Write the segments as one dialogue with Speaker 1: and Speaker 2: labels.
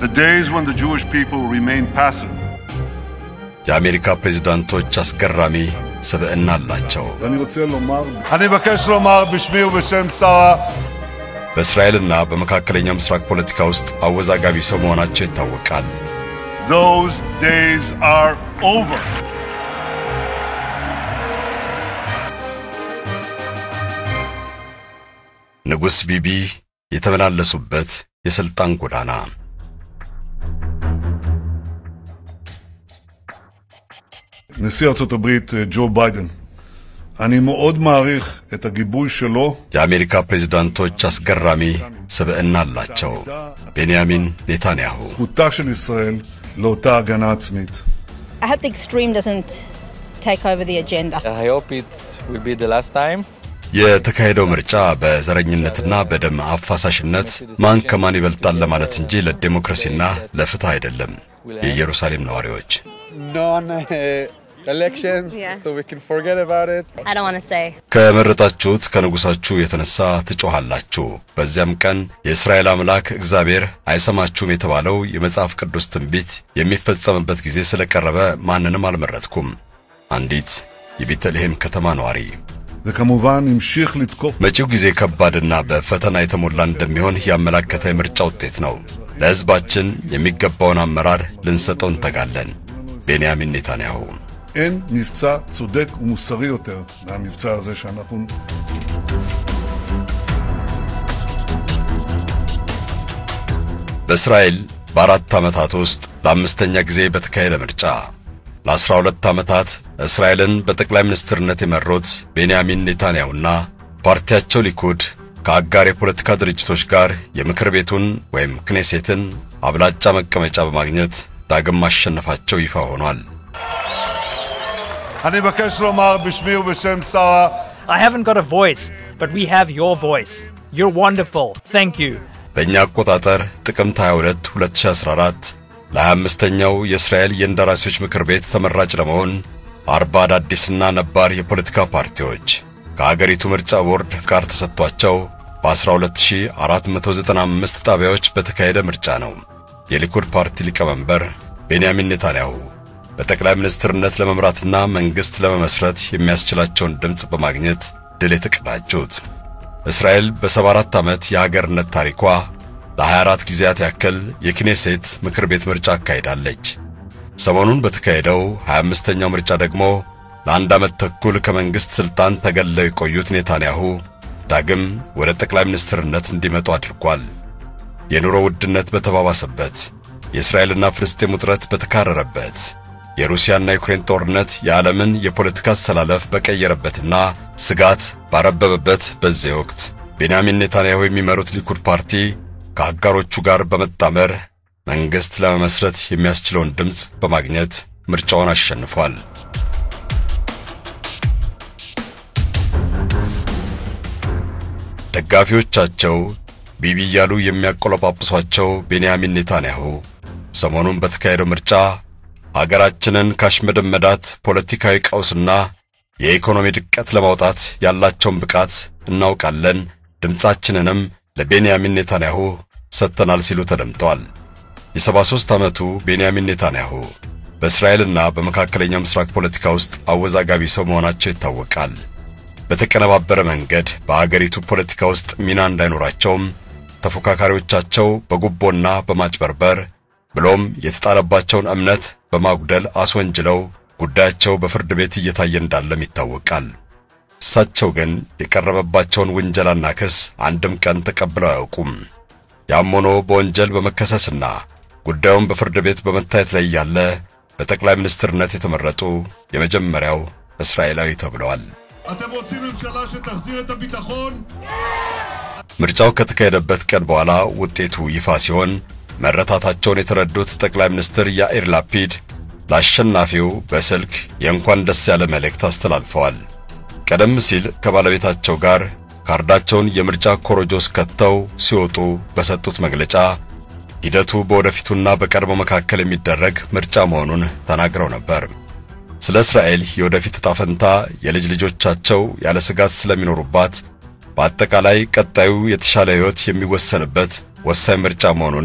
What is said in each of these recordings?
Speaker 1: The days when the Jewish people remained passive
Speaker 2: የአሜሪካ ፕሬዝዳንቶች አስገራሚ ስብዕና አላቸው።
Speaker 1: ואני רוצה לומר... אני מבקש לומר בשמי ובשם שר
Speaker 2: በእስራኤልና በመካከለኛው ምስራቅ ፖለቲካ ውስጥ አወዛጋቢ ሰው መሆናቸው ይታወቃል።
Speaker 1: Those days are over.
Speaker 2: ንጉሥ ቢቢ የተመላለሱበት የሥልጣን ጎዳና
Speaker 1: נשיא ארצות הברית ג'ו ביידן, אני מאוד מעריך את הגיבוי שלו
Speaker 2: የአሜሪካ ፕሬዝዳንቶች አስገራሚ ስብዕና አላቸው። ቤንያሚን ኔታንያሁ
Speaker 1: זכותה של ישראל לאותה הגנה עצמית.
Speaker 3: I hope the extreme doesn't take over the agenda.
Speaker 4: I hope it will be the last time.
Speaker 2: የተካሄደው ምርጫ በዘረኝነትና በደም አፋሳሽነት ማን ከማን ይበልጣል ለማለት እንጂ ለዴሞክራሲና ለፍትህ አይደለም። የኢየሩሳሌም ነዋሪዎች
Speaker 5: non uh, elections,
Speaker 3: Yeah.
Speaker 5: so we can forget about it.
Speaker 3: I don't want to say.
Speaker 2: ከመረጣችሁት ከንጉሳችሁ የተነሳ ትጮኻላችሁ። በዚያም ቀን የእስራኤል አምላክ እግዚአብሔር አይሰማችሁም የተባለው የመጽሐፍ ቅዱስ ትንቢት የሚፈጸምበት ጊዜ ስለቀረበ ማንንም አልመረጥኩም። አንዲት የቤተልሔም ከተማ ነዋሪ
Speaker 1: וכמובן המשיך לתקוף
Speaker 2: መጪው ጊዜ ከባድና በፈተና የተሞላ እንደሚሆን ያመላከተ የምርጫ ውጤት ነው። ለሕዝባችን የሚገባውን አመራር ልንሰጠው እንተጋለን። ቤንያሚን ኔታንያሁ
Speaker 1: אין מבצע צודק ומוסרי יותר מהמבצע הזה שאנחנו...
Speaker 2: በእስራኤል በአራት ዓመታት ውስጥ ለአምስተኛ ጊዜ በተካሄደ ምርጫ ለአስራ ሁለት ዓመታት እስራኤልን በጠቅላይ ሚኒስትርነት የመሩት ቤንያሚን ኔታንያሁና ፓርቲያቸው ሊኩድ ከአጋር የፖለቲካ ድርጅቶች ጋር የምክር ቤቱን ወይም ክኔሴትን አብላጫ መቀመጫ በማግኘት ዳግም ማሸነፋቸው ይፋ ሆኗል።
Speaker 1: אני מבקש לומר בשמי ובשם שר
Speaker 6: I haven't got a voice, but we have your voice. You're wonderful. Thank you.
Speaker 2: በእኛ አቆጣጠር ጥቅምት 22 2014 ለ25ኛው የእስራኤል የእንደራሴዎች ምክር ቤት ተመራጭ ለመሆን አርባ አዳዲስና ነባር የፖለቲካ ፓርቲዎች ከአገሪቱ ምርጫ ቦርድ ፍቃድ ተሰጥቷቸው በ12495 ጣቢያዎች በተካሄደ ምርጫ ነው። የሊኩድ ፓርቲ ሊቀመንበር ቤንያሚን ኔታንያሁ በጠቅላይ ሚኒስትርነት ለመምራትና መንግሥት ለመመስረት የሚያስችላቸውን ድምፅ በማግኘት ድል የተቀዳጁት እስራኤል በ74 ዓመት የሀገርነት ታሪኳ ለ24 ጊዜያት ያክል የክኔሴት ምክር ቤት ምርጫ አካሂዳለች። ሰሞኑን በተካሄደው 25ኛው ምርጫ ደግሞ ለአንድ ዓመት ተኩል ከመንግሥት ሥልጣን ተገለው የቆዩት ኔታንያሁ ዳግም ወደ ጠቅላይ ሚኒስትርነት እንዲመጡ አድርጓል። የኑሮ ውድነት በተባባሰበት፣ የእስራኤልና ፍልስጤም ውጥረት በተካረረበት፣ የሩሲያና ዩክሬን ጦርነት የዓለምን የፖለቲካ አሰላለፍ በቀየረበትና ስጋት ባረበበበት በዚህ ወቅት ቤንያሚን ኔታንያሁ የሚመሩት ሊኩድ ፓርቲ ከአጋሮቹ ጋር በመጣመር መንግሥት ለመመስረት የሚያስችለውን ድምፅ በማግኘት ምርጫውን አሸንፏል። ደጋፊዎቻቸው ቢቢ እያሉ የሚያቆለጳጵሷቸው ቤንያሚን ኔታንያሁ ሰሞኑን በተካሄደው ምርጫ አገራችንን ካሽመደመዳት ፖለቲካዊ ቀውስና የኢኮኖሚ ድቀት ለማውጣት ያላቸውን ብቃት እናውቃለን፣ ድምፃችንንም ለቤንያሚን ኔታንያሁ ሰጥተናል ሲሉ ተደምጠዋል። የ73 ዓመቱ ቤንያሚን ኔታንያሁ በእስራኤልና በመካከለኛው ምስራቅ ፖለቲካ ውስጥ አወዛጋቢ ሰው መሆናቸው ይታወቃል። በተቀነባበረ መንገድ በአገሪቱ ፖለቲካ ውስጥ ሚና እንዳይኖራቸውም ተፎካካሪዎቻቸው በጉቦና በማጭበርበር ብሎም የተጣለባቸውን እምነት በማጉደል አስወንጅለው ጉዳያቸው በፍርድ ቤት እየታየ እንዳለም ይታወቃል። እሳቸው ግን የቀረበባቸውን ውንጀላና ክስ አንድም ቀን ተቀብለው አያውቁም። ያም ሆኖ በወንጀል በመከሰስና ጉዳዩን በፍርድ ቤት በመታየት ላይ ያለ በጠቅላይ ሚኒስትርነት የተመረጡ የመጀመሪያው እስራኤላዊ ተብለዋል።
Speaker 1: אתם רוצים ממשלה שתחזיר את הביטחון?
Speaker 2: ምርጫው ከተካሄደበት ቀን በኋላ ውጤቱ ይፋ ሲሆን መረታታቸውን የተረዱት ጠቅላይ ሚኒስትር ያኢር ላፒድ ለአሸናፊው በስልክ የእንኳን ደስ ያለ መልእክት አስተላልፈዋል። ቀደም ሲል ከባለቤታቸው ጋር ካርዳቸውን የምርጫ ኮረጆስ ከተው ሲወጡ በሰጡት መግለጫ ሂደቱ በወደፊቱና በቀድሞ መካከል የሚደረግ ምርጫ መሆኑን ተናግረው ነበር። ስለ እስራኤል የወደፊት ዕጣ ፈንታ የልጅ ልጆቻቸው ያለ ስጋት ስለሚኖሩባት በአጠቃላይ ቀጣዩ የተሻለ ሕይወት የሚወሰንበት ወሳኝ ምርጫ መሆኑንም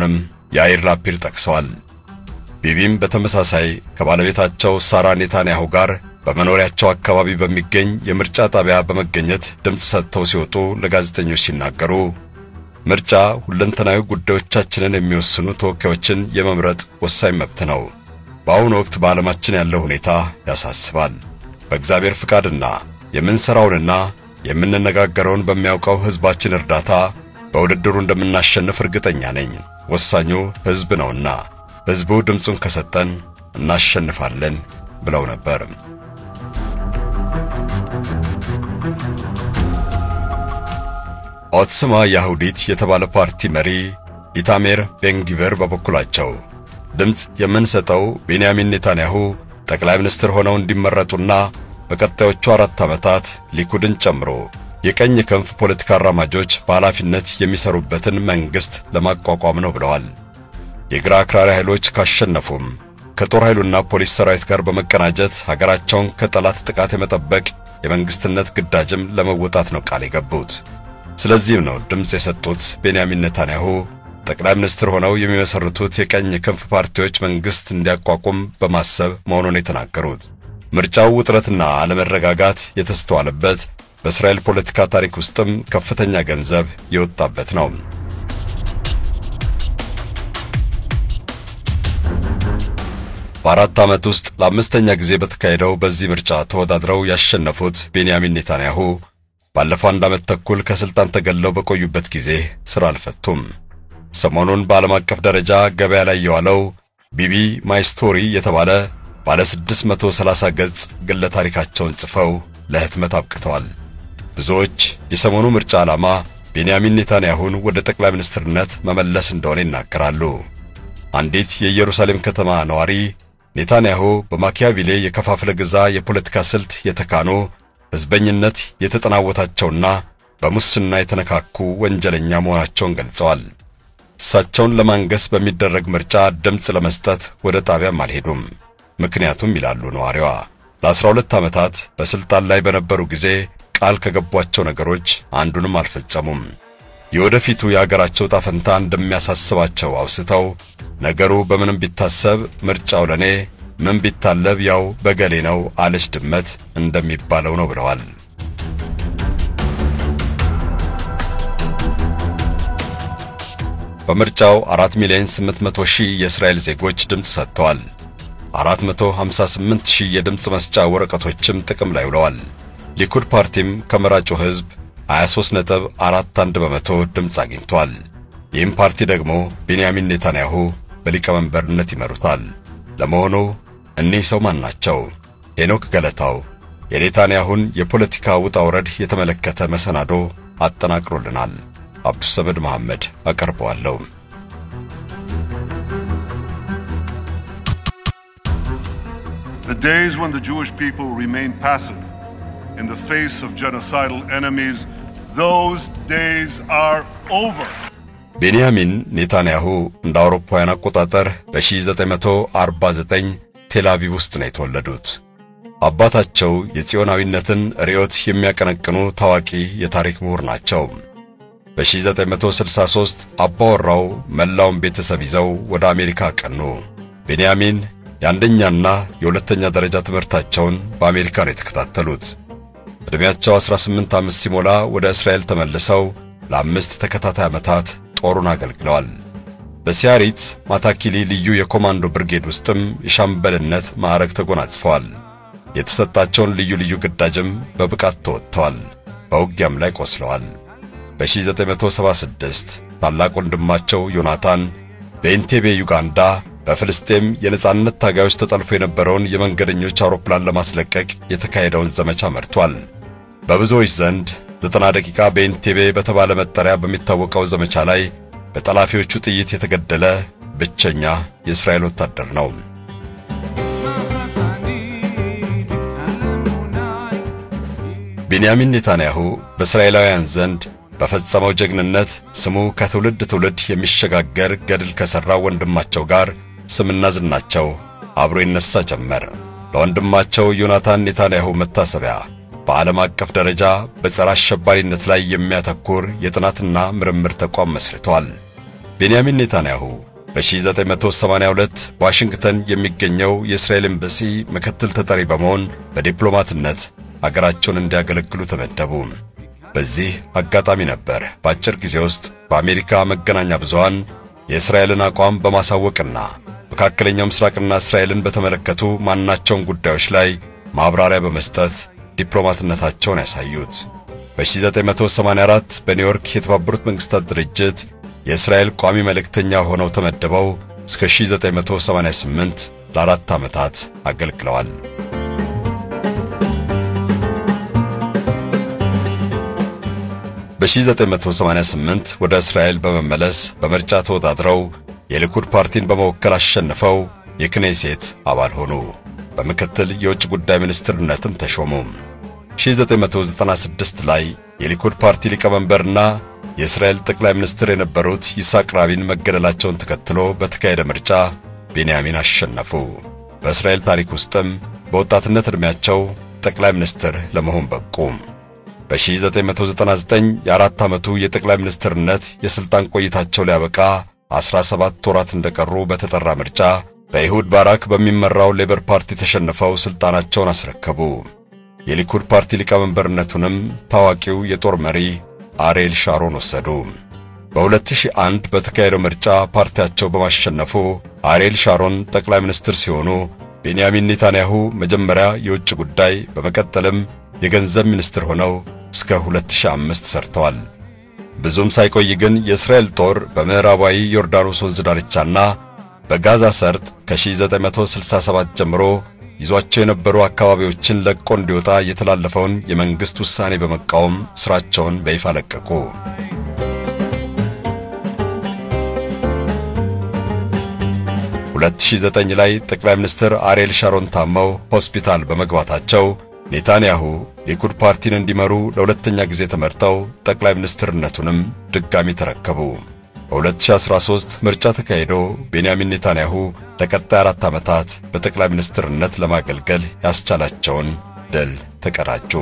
Speaker 2: ያይር ላፒድ ጠቅሰዋል። ቢቢም በተመሳሳይ ከባለቤታቸው ሳራ ኔታንያሁ ጋር በመኖሪያቸው አካባቢ በሚገኝ የምርጫ ጣቢያ በመገኘት ድምፅ ሰጥተው ሲወጡ ለጋዜጠኞች ሲናገሩ ምርጫ ሁለንተናዊ ጉዳዮቻችንን የሚወስኑ ተወካዮችን የመምረጥ ወሳኝ መብት ነው። በአሁኑ ወቅት በዓለማችን ያለው ሁኔታ ያሳስባል። በእግዚአብሔር ፍቃድና የምንሠራውንና የምንነጋገረውን በሚያውቀው ሕዝባችን እርዳታ በውድድሩ እንደምናሸንፍ እርግጠኛ ነኝ። ወሳኙ ሕዝብ ነውና ሕዝቡ ድምፁን ከሰጠን እናሸንፋለን ብለው ነበር። ኦትስማ ያሁዲት የተባለ ፓርቲ መሪ ኢታሜር ቤንጊቨር በበኩላቸው ድምፅ የምንሰጠው ቤንያሚን ኔታንያሁ ጠቅላይ ሚኒስትር ሆነው እንዲመረጡና በቀጣዮቹ አራት ዓመታት ሊኩድን ጨምሮ የቀኝ ክንፍ ፖለቲካ አራማጆች በኃላፊነት የሚሰሩበትን መንግሥት ለማቋቋም ነው ብለዋል። የግራ አክራሪ ኃይሎች ካሸነፉም ከጦር ኃይሉና ፖሊስ ሰራዊት ጋር በመቀናጀት ሀገራቸውን ከጠላት ጥቃት የመጠበቅ የመንግሥትነት ግዳጅም ለመወጣት ነው ቃል የገቡት። ስለዚህም ነው ድምፅ የሰጡት ቤንያሚን ኔታንያሁ ጠቅላይ ሚኒስትር ሆነው የሚመሰርቱት የቀኝ ክንፍ ፓርቲዎች መንግሥት እንዲያቋቁም በማሰብ መሆኑን የተናገሩት። ምርጫው ውጥረትና አለመረጋጋት የተስተዋለበት በእስራኤል ፖለቲካ ታሪክ ውስጥም ከፍተኛ ገንዘብ የወጣበት ነው። በአራት ዓመት ውስጥ ለአምስተኛ ጊዜ በተካሄደው በዚህ ምርጫ ተወዳድረው ያሸነፉት ቤንያሚን ኔታንያሁ ባለፈው አንድ ዓመት ተኩል ከሥልጣን ተገለው በቆዩበት ጊዜ ሥራ አልፈቱም። ሰሞኑን በዓለም አቀፍ ደረጃ ገበያ ላይ የዋለው ቢቢ ማይ ስቶሪ የተባለ ባለ 630 ገጽ ግለ ታሪካቸውን ጽፈው ለህትመት አብቅተዋል። ብዙዎች የሰሞኑ ምርጫ ዓላማ ቤንያሚን ኔታንያሁን ወደ ጠቅላይ ሚኒስትርነት መመለስ እንደሆነ ይናገራሉ። አንዲት የኢየሩሳሌም ከተማ ነዋሪ ኔታንያሁ በማኪያቪሌ የከፋፍለ ግዛ የፖለቲካ ስልት የተካኑ ሕዝበኝነት የተጠናወታቸውና በሙስና የተነካኩ ወንጀለኛ መሆናቸውን ገልጸዋል። እሳቸውን ለማንገስ በሚደረግ ምርጫ ድምፅ ለመስጠት ወደ ጣቢያም አልሄዱም። ምክንያቱም ይላሉ ነዋሪዋ ለ12 ዓመታት በስልጣን ላይ በነበሩ ጊዜ ቃል ከገቧቸው ነገሮች አንዱንም አልፈጸሙም። የወደፊቱ የአገራቸው ጣፈንታ እንደሚያሳስባቸው አውስተው ነገሩ በምንም ቢታሰብ ምርጫው ለኔ ምን ቢታለብ ያው በገሌ ነው አለች ድመት እንደሚባለው ነው ብለዋል። በምርጫው 4 ሚሊዮን 800 ሺህ የእስራኤል ዜጎች ድምፅ ሰጥተዋል። 458 ሺህ የድምፅ መስጫ ወረቀቶችም ጥቅም ላይ ውለዋል። ሊኩድ ፓርቲም ከመራጩ ሕዝብ 23.41 በመቶ ድምፅ አግኝቷል። ይህም ፓርቲ ደግሞ ቤንያሚን ኔታንያሁ በሊቀመንበርነት ይመሩታል። ለመሆኑ እኒህ ሰው ማን ናቸው? ሄኖክ ገለታው የኔታንያሁን የፖለቲካ ውጣ ውረድ የተመለከተ መሰናዶ አጠናቅሮልናል። አብዱሰመድ መሐመድ አቀርበዋለሁ።
Speaker 1: The days when the Jewish people remained passive in the face of genocidal enemies, those days are over.
Speaker 2: ቤንያሚን ኔታንያሁ እንደ አውሮፓውያን አቆጣጠር በ1949 ቴል አቪቭ ውስጥ ነው የተወለዱት። አባታቸው የጽዮናዊነትን ርዕዮት የሚያቀነቅኑ ታዋቂ የታሪክ ምሁር ናቸው። በ1963 አባወራው መላውን ቤተሰብ ይዘው ወደ አሜሪካ አቀኑ። ቤንያሚን የአንደኛና የሁለተኛ ደረጃ ትምህርታቸውን በአሜሪካ ነው የተከታተሉት። ዕድሜያቸው 18 ዓመት ሲሞላ ወደ እስራኤል ተመልሰው ለአምስት ተከታታይ ዓመታት ጦሩን አገልግለዋል። በሲያሪት ማታኪሊ ልዩ የኮማንዶ ብርጌድ ውስጥም የሻምበልነት ማዕረግ ተጎናጽፈዋል። የተሰጣቸውን ልዩ ልዩ ግዳጅም በብቃት ተወጥተዋል። በውጊያም ላይ ቆስለዋል። በ1976 ታላቅ ወንድማቸው ዮናታን በኢንቴቤ ዩጋንዳ በፍልስጤም የነጻነት ታጋዮች ተጠልፎ የነበረውን የመንገደኞች አውሮፕላን ለማስለቀቅ የተካሄደውን ዘመቻ መርቷል። በብዙዎች ዘንድ ዘጠና ደቂቃ በኢንቴቤ በተባለ መጠሪያ በሚታወቀው ዘመቻ ላይ በጠላፊዎቹ ጥይት የተገደለ ብቸኛ የእስራኤል ወታደር ነው። ቤንያሚን ኔታንያሁ በእስራኤላውያን ዘንድ በፈጸመው ጀግንነት ስሙ ከትውልድ ትውልድ የሚሸጋገር ገድል ከሠራ ወንድማቸው ጋር ስምና ዝናቸው አብሮ ይነሳ ጀመር። ለወንድማቸው ዮናታን ኔታንያሁ መታሰቢያ በዓለም አቀፍ ደረጃ በጸረ አሸባሪነት ላይ የሚያተኩር የጥናትና ምርምር ተቋም መስርተዋል። ቤንያሚን ኔታንያሁ በ1982 በዋሽንግተን የሚገኘው የእስራኤል ኤምባሲ ምክትል ተጠሪ በመሆን በዲፕሎማትነት አገራቸውን እንዲያገለግሉ ተመደቡ። በዚህ አጋጣሚ ነበር በአጭር ጊዜ ውስጥ በአሜሪካ መገናኛ ብዙሃን የእስራኤልን አቋም በማሳወቅና መካከለኛው ምስራቅና እስራኤልን በተመለከቱ ማናቸውም ጉዳዮች ላይ ማብራሪያ በመስጠት ዲፕሎማትነታቸውን ያሳዩት። በ1984 በኒውዮርክ የተባበሩት መንግስታት ድርጅት የእስራኤል ቋሚ መልእክተኛ ሆነው ተመድበው እስከ 1988 ለአራት ዓመታት አገልግለዋል። በ1988 ወደ እስራኤል በመመለስ በምርጫ ተወዳድረው የሊኩድ ፓርቲን በመወከል አሸንፈው የክኔሴት አባል ሆኑ። በምክትል የውጭ ጉዳይ ሚኒስትርነትም ተሾሙ። 1996 ላይ የሊኩድ ፓርቲ ሊቀመንበርና የእስራኤል ጠቅላይ ሚኒስትር የነበሩት ይስሐቅ ራቢን መገደላቸውን ተከትሎ በተካሄደ ምርጫ ቤንያሚን አሸነፉ። በእስራኤል ታሪክ ውስጥም በወጣትነት ዕድሜያቸው ጠቅላይ ሚኒስትር ለመሆን በቁ። በ1999 የአራት ዓመቱ የጠቅላይ ሚኒስትርነት የሥልጣን ቆይታቸው ሊያበቃ 17 ወራት እንደቀሩ በተጠራ ምርጫ በኢሁድ ባራክ በሚመራው ሌበር ፓርቲ ተሸንፈው ሥልጣናቸውን አስረከቡ። የሊኩድ ፓርቲ ሊቀመንበርነቱንም ታዋቂው የጦር መሪ አሬል ሻሮን ወሰዱ። በ2001 በተካሄደው ምርጫ ፓርቲያቸው በማሸነፉ አሬል ሻሮን ጠቅላይ ሚኒስትር ሲሆኑ ቤንያሚን ኔታንያሁ መጀመሪያ የውጭ ጉዳይ በመቀጠልም የገንዘብ ሚኒስትር ሆነው እስከ 2005 ሰርተዋል። ብዙም ሳይቆይ ግን የእስራኤል ጦር በምዕራባዊ ዮርዳኖስ ወንዝ ዳርቻና በጋዛ ሰርጥ ከ1967 ጀምሮ ይዟቸው የነበሩ አካባቢዎችን ለቆ እንዲወጣ የተላለፈውን የመንግሥት ውሳኔ በመቃወም ሥራቸውን በይፋ ለቀቁ። ሁለት ሺህ ዘጠኝ ላይ ጠቅላይ ሚኒስትር አሬል ሻሮን ታመው ሆስፒታል በመግባታቸው ኔታንያሁ ሊኩድ ፓርቲን እንዲመሩ ለሁለተኛ ጊዜ ተመርጠው ጠቅላይ ሚኒስትርነቱንም ድጋሚ ተረከቡ። በ2013 ምርጫ ተካሂዶ ቤንያሚን ኔታንያሁ ለቀጣይ አራት ዓመታት በጠቅላይ ሚኒስትርነት ለማገልገል ያስቻላቸውን ድል ተቀዳጁ።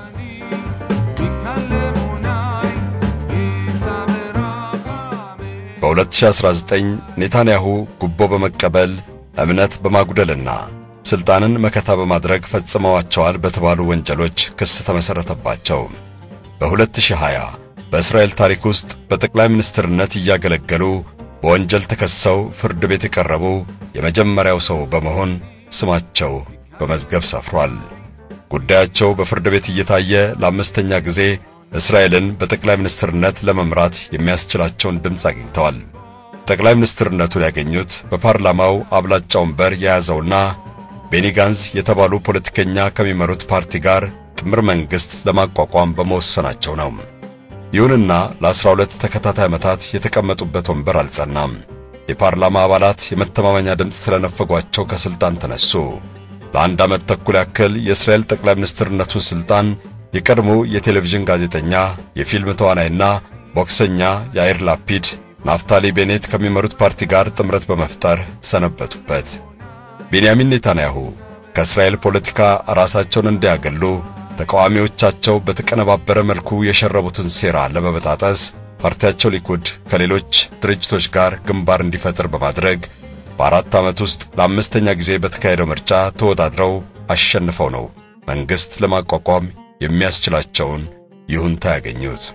Speaker 2: በ2019 ኔታንያሁ ጉቦ በመቀበል እምነት በማጉደልና ስልጣንን መከታ በማድረግ ፈጽመዋቸዋል በተባሉ ወንጀሎች ክስ ተመሠረተባቸው። በ2020 በእስራኤል ታሪክ ውስጥ በጠቅላይ ሚኒስትርነት እያገለገሉ በወንጀል ተከሰው ፍርድ ቤት የቀረቡ የመጀመሪያው ሰው በመሆን ስማቸው በመዝገብ ሰፍሯል። ጉዳያቸው በፍርድ ቤት እየታየ ለአምስተኛ ጊዜ እስራኤልን በጠቅላይ ሚኒስትርነት ለመምራት የሚያስችላቸውን ድምፅ አግኝተዋል። ጠቅላይ ሚኒስትርነቱን ያገኙት በፓርላማው አብላጫ ወንበር የያዘውና ቤኒ ጋንዝ የተባሉ ፖለቲከኛ ከሚመሩት ፓርቲ ጋር ጥምር መንግሥት ለማቋቋም በመወሰናቸው ነው። ይሁንና ለ12 ተከታታይ ዓመታት የተቀመጡበት ወንበር አልጸናም። የፓርላማ አባላት የመተማመኛ ድምፅ ስለነፈጓቸው ከሥልጣን ተነሱ። ለአንድ ዓመት ተኩል ያክል የእስራኤል ጠቅላይ ሚኒስትርነቱን ሥልጣን የቀድሞ የቴሌቪዥን ጋዜጠኛ፣ የፊልም ተዋናይና ቦክሰኛ ያይር ላፒድ ናፍታሊ ቤኔት ከሚመሩት ፓርቲ ጋር ጥምረት በመፍጠር ሰነበቱበት። ቤንያሚን ኔታንያሁ ከእስራኤል ፖለቲካ ራሳቸውን እንዲያገሉ ተቃዋሚዎቻቸው በተቀነባበረ መልኩ የሸረቡትን ሴራ ለመበጣጠስ ፓርቲያቸው ሊኩድ ከሌሎች ድርጅቶች ጋር ግንባር እንዲፈጥር በማድረግ በአራት ዓመት ውስጥ ለአምስተኛ ጊዜ በተካሄደው ምርጫ ተወዳድረው አሸንፈው ነው መንግሥት ለማቋቋም የሚያስችላቸውን ይሁንታ ያገኙት።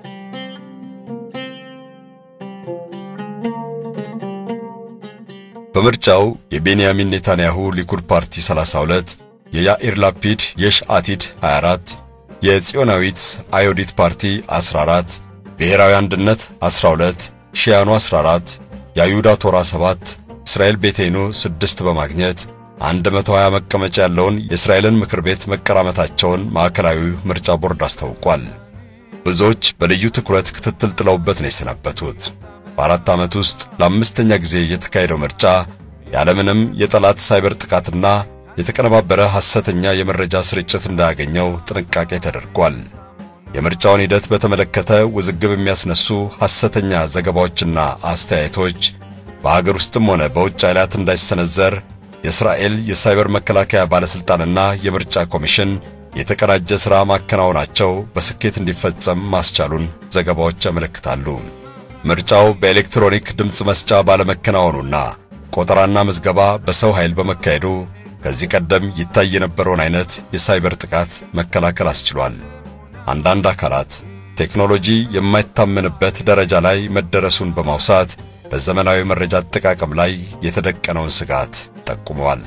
Speaker 2: በምርጫው የቤንያሚን ኔታንያሁ ሊኩድ ፓርቲ 32፣ የያኢር ላፒድ የሽ አቲድ 24፣ የጽዮናዊት አዮዲት ፓርቲ 14፣ ብሔራዊ አንድነት 12፣ ሺያኑ 14፣ የአይሁዳ ቶራ 7፣ እስራኤል ቤቴኑ 6 በማግኘት 120 መቀመጫ ያለውን የእስራኤልን ምክር ቤት መቀራመታቸውን ማዕከላዊ ምርጫ ቦርድ አስታውቋል። ብዙዎች በልዩ ትኩረት ክትትል ጥለውበት ነው የሰነበቱት። በአራት ዓመት ውስጥ ለአምስተኛ ጊዜ የተካሄደው ምርጫ ያለምንም የጠላት ሳይበር ጥቃትና የተቀነባበረ ሐሰተኛ የመረጃ ስርጭት እንዳያገኘው ጥንቃቄ ተደርጓል። የምርጫውን ሂደት በተመለከተ ውዝግብ የሚያስነሱ ሐሰተኛ ዘገባዎችና አስተያየቶች በአገር ውስጥም ሆነ በውጭ ኃይላት እንዳይሰነዘር የእስራኤል የሳይበር መከላከያ ባለሥልጣንና የምርጫ ኮሚሽን የተቀናጀ ሥራ ማከናወናቸው በስኬት እንዲፈጸም ማስቻሉን ዘገባዎች ያመለክታሉ። ምርጫው በኤሌክትሮኒክ ድምፅ መስጫ ባለመከናወኑና ቆጠራና ምዝገባ በሰው ኃይል በመካሄዱ ከዚህ ቀደም ይታይ የነበረውን አይነት የሳይበር ጥቃት መከላከል አስችሏል። አንዳንድ አካላት ቴክኖሎጂ የማይታመንበት ደረጃ ላይ መደረሱን በማውሳት በዘመናዊ መረጃ አጠቃቀም ላይ የተደቀነውን ስጋት ጠቁመዋል።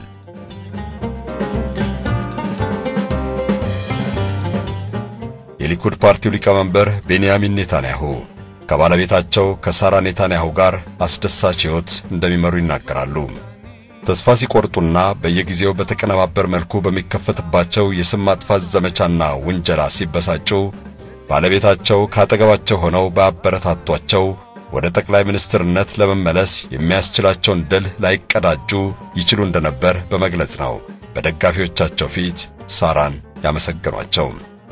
Speaker 2: የሊኩድ ፓርቲው ሊቀመንበር ቤንያሚን ኔታንያሁ ከባለቤታቸው ከሳራ ኔታንያሁ ጋር አስደሳች ሕይወት እንደሚመሩ ይናገራሉ። ተስፋ ሲቆርጡና በየጊዜው በተቀነባበር መልኩ በሚከፈትባቸው የስም ማጥፋት ዘመቻና ውንጀላ ሲበሳጩ ባለቤታቸው ካጠገባቸው ሆነው ባበረታቷቸው ወደ ጠቅላይ ሚኒስትርነት ለመመለስ የሚያስችላቸውን ድል ላይቀዳጁ ይችሉ እንደነበር በመግለጽ ነው በደጋፊዎቻቸው ፊት ሳራን ያመሰገኗቸው።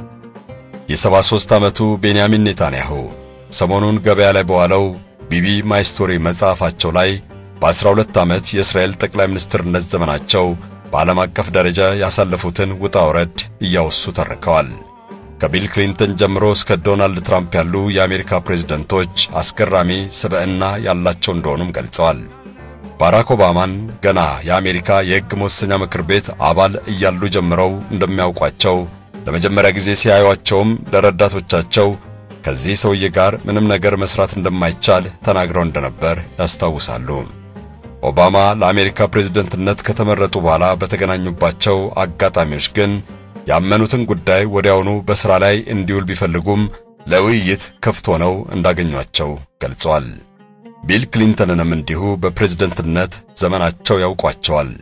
Speaker 2: የ73 ዓመቱ ቤንያሚን ኔታንያሁ ሰሞኑን ገበያ ላይ በዋለው ቢቢ ማይ ስቶሪ መጽሐፋቸው ላይ በ12 ዓመት የእስራኤል ጠቅላይ ሚኒስትርነት ዘመናቸው በዓለም አቀፍ ደረጃ ያሳለፉትን ውጣ ውረድ እያወሱ ተርከዋል። ከቢል ክሊንተን ጀምሮ እስከ ዶናልድ ትራምፕ ያሉ የአሜሪካ ፕሬዝደንቶች አስገራሚ ስብዕና ያላቸው እንደሆኑም ገልጸዋል። ባራክ ኦባማን ገና የአሜሪካ የሕግ መወሰኛ ምክር ቤት አባል እያሉ ጀምረው እንደሚያውቋቸው ለመጀመሪያ ጊዜ ሲያዩአቸውም ለረዳቶቻቸው ከዚህ ሰውዬ ጋር ምንም ነገር መስራት እንደማይቻል ተናግረው እንደነበር ያስታውሳሉ። ኦባማ ለአሜሪካ ፕሬዝደንትነት ከተመረጡ በኋላ በተገናኙባቸው አጋጣሚዎች ግን ያመኑትን ጉዳይ ወዲያውኑ በሥራ ላይ እንዲውል ቢፈልጉም ለውይይት ክፍት ሆነው እንዳገኟቸው ገልጸዋል። ቢል ክሊንተንንም እንዲሁ በፕሬዝደንትነት ዘመናቸው ያውቋቸዋል።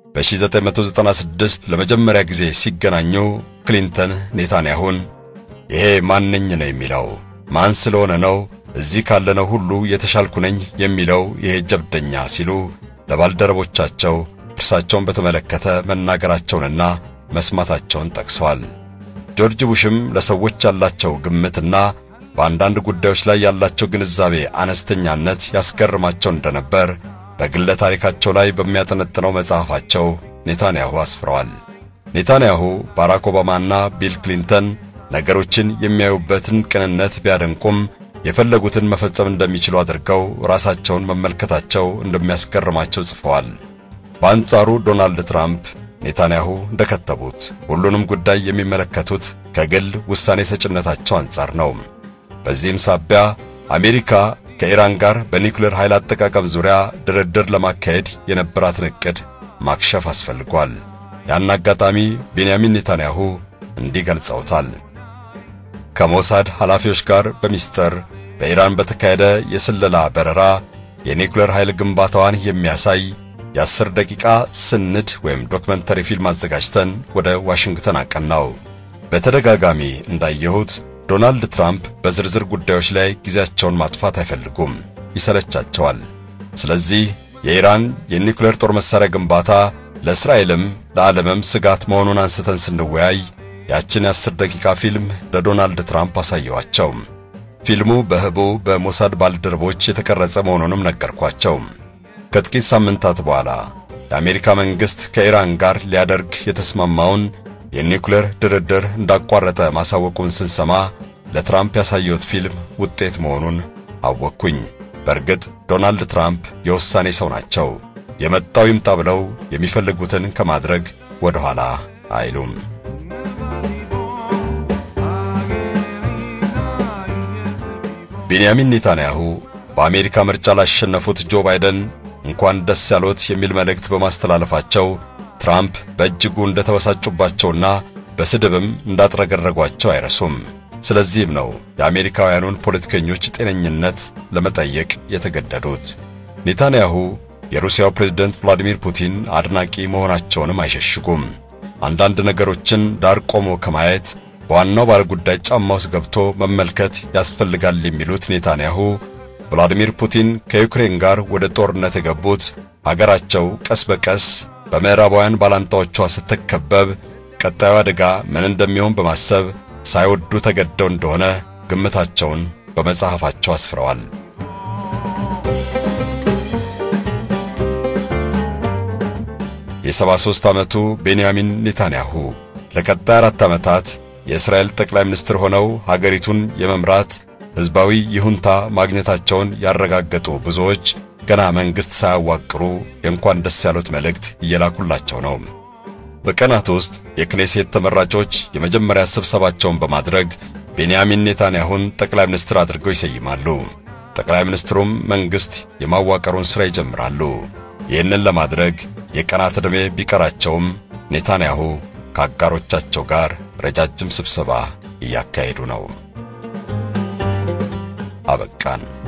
Speaker 2: በ1996 ለመጀመሪያ ጊዜ ሲገናኙ ክሊንተን ኔታንያሁን ይሄ ማንኝ ነው የሚለው ማን ስለሆነ ነው እዚህ ካለነው ሁሉ የተሻልኩ ነኝ የሚለው ይሄ ጀብደኛ ሲሉ ለባልደረቦቻቸው እርሳቸውን በተመለከተ መናገራቸውንና መስማታቸውን ጠቅሰዋል። ጆርጅ ቡሽም ለሰዎች ያላቸው ግምትና በአንዳንድ ጉዳዮች ላይ ያላቸው ግንዛቤ አነስተኛነት ያስገርማቸው እንደነበር በግለ ታሪካቸው ላይ በሚያጠነጥነው መጽሐፋቸው ኔታንያሁ አስፍረዋል። ኔታንያሁ ባራክ ኦባማና ቢል ክሊንተን ነገሮችን የሚያዩበትን ቅንነት ቢያደንቁም የፈለጉትን መፈጸም እንደሚችሉ አድርገው ራሳቸውን መመልከታቸው እንደሚያስገርማቸው ጽፈዋል። በአንጻሩ ዶናልድ ትራምፕ ኔታንያሁ እንደከተቡት ሁሉንም ጉዳይ የሚመለከቱት ከግል ውሳኔ ሰጭነታቸው አንጻር ነው። በዚህም ሳቢያ አሜሪካ ከኢራን ጋር በኒውክሌር ኃይል አጠቃቀም ዙሪያ ድርድር ለማካሄድ የነበራትን ዕቅድ ማክሸፍ አስፈልጓል። ያን አጋጣሚ ቤንያሚን ኔታንያሁ እንዲህ ገልጸውታል። ከሞሳድ ኃላፊዎች ጋር በሚስጥር በኢራን በተካሄደ የስለላ በረራ የኒውክሌር ኃይል ግንባታዋን የሚያሳይ የአስር ደቂቃ ስንድ ወይም ዶክመንተሪ ፊልም አዘጋጅተን ወደ ዋሽንግተን አቀናው። በተደጋጋሚ እንዳየሁት ዶናልድ ትራምፕ በዝርዝር ጉዳዮች ላይ ጊዜያቸውን ማጥፋት አይፈልጉም፣ ይሰለቻቸዋል። ስለዚህ የኢራን የኒውክሌር ጦር መሳሪያ ግንባታ ለእስራኤልም ለዓለምም ስጋት መሆኑን አንስተን ስንወያይ ያችን የአስር ደቂቃ ፊልም ለዶናልድ ትራምፕ አሳየዋቸው። ፊልሙ በህቡ በሞሳድ ባልደረቦች የተቀረጸ መሆኑንም ነገርኳቸው። ከጥቂት ሳምንታት በኋላ የአሜሪካ መንግሥት ከኢራን ጋር ሊያደርግ የተስማማውን የኒውክሌር ድርድር እንዳቋረጠ ማሳወቁን ስንሰማ ለትራምፕ ያሳየሁት ፊልም ውጤት መሆኑን አወቅኩኝ። በእርግጥ ዶናልድ ትራምፕ የውሳኔ ሰው ናቸው። የመጣው ይምጣ ብለው የሚፈልጉትን ከማድረግ ወደ ኋላ አይሉም። ቤንያሚን ኔታንያሁ በአሜሪካ ምርጫ ላሸነፉት ጆ ባይደን እንኳን ደስ ያሎት የሚል መልእክት በማስተላለፋቸው ትራምፕ በእጅጉ እንደተበሳጩባቸውና በስድብም እንዳጥረገረጓቸው አይረሱም። ስለዚህም ነው የአሜሪካውያኑን ፖለቲከኞች ጤነኝነት ለመጠየቅ የተገደዱት። ኔታንያሁ የሩሲያው ፕሬዝደንት ቭላዲሚር ፑቲን አድናቂ መሆናቸውንም አይሸሽጉም። አንዳንድ ነገሮችን ዳር ቆሞ ከማየት በዋናው ባለጉዳይ ጫማ ውስጥ ገብቶ መመልከት ያስፈልጋል የሚሉት ኔታንያሁ ቭላዲሚር ፑቲን ከዩክሬን ጋር ወደ ጦርነት የገቡት አገራቸው ቀስ በቀስ በምዕራባውያን ባላንጣዎቿ ስትከበብ ቀጣዩ አደጋ ምን እንደሚሆን በማሰብ ሳይወዱ ተገደው እንደሆነ ግምታቸውን በመጽሐፋቸው አስፍረዋል። የ73 ዓመቱ ቤንያሚን ኔታንያሁ ለቀጣይ አራት ዓመታት የእስራኤል ጠቅላይ ሚኒስትር ሆነው ሀገሪቱን የመምራት ሕዝባዊ ይሁንታ ማግኘታቸውን ያረጋገጡ ብዙዎች ገና መንግሥት ሳያዋቅሩ የእንኳን ደስ ያሉት መልእክት እየላኩላቸው ነው። በቀናት ውስጥ የክኔሴት ተመራጮች የመጀመሪያ ስብሰባቸውን በማድረግ ቤንያሚን ኔታንያሁን ጠቅላይ ሚኒስትር አድርገው ይሰይማሉ። ጠቅላይ ሚኒስትሩም መንግሥት የማዋቀሩን ሥራ ይጀምራሉ። ይህንን ለማድረግ የቀናት ዕድሜ ቢቀራቸውም ኔታንያሁ ከአጋሮቻቸው ጋር ረጃጅም ስብሰባ እያካሄዱ ነው። አበቃን።